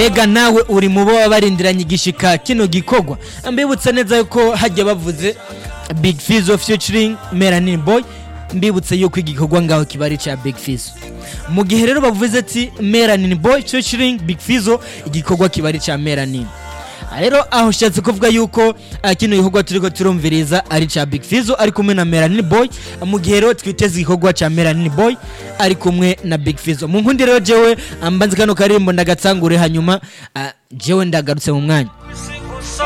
mbega nawe uri mu bo baba barindiranye igishika kino gikorwa mbibutsa neza yuko hajya bavuze big fizo featuring melanin boy mbibutse yuko igikorwa ngaho kiba ari cya big fizo mu gihe rero bavuze ati melanin boy featuring big fizo igikorwa kiba ari cya melanin rero aho ushatse kuvuga yuko ah, kino gikorwa turiko turumviriza ari ca big fizo ari kumwe na melanin boy mu gihe rero twiteze igikorwa ca melanin boy ari kumwe na big fizo mu nkundi rero jewe ah, mbanze kano karirimbo ndagatsangure hanyuma ah, jewe ndagarutse mu mwanya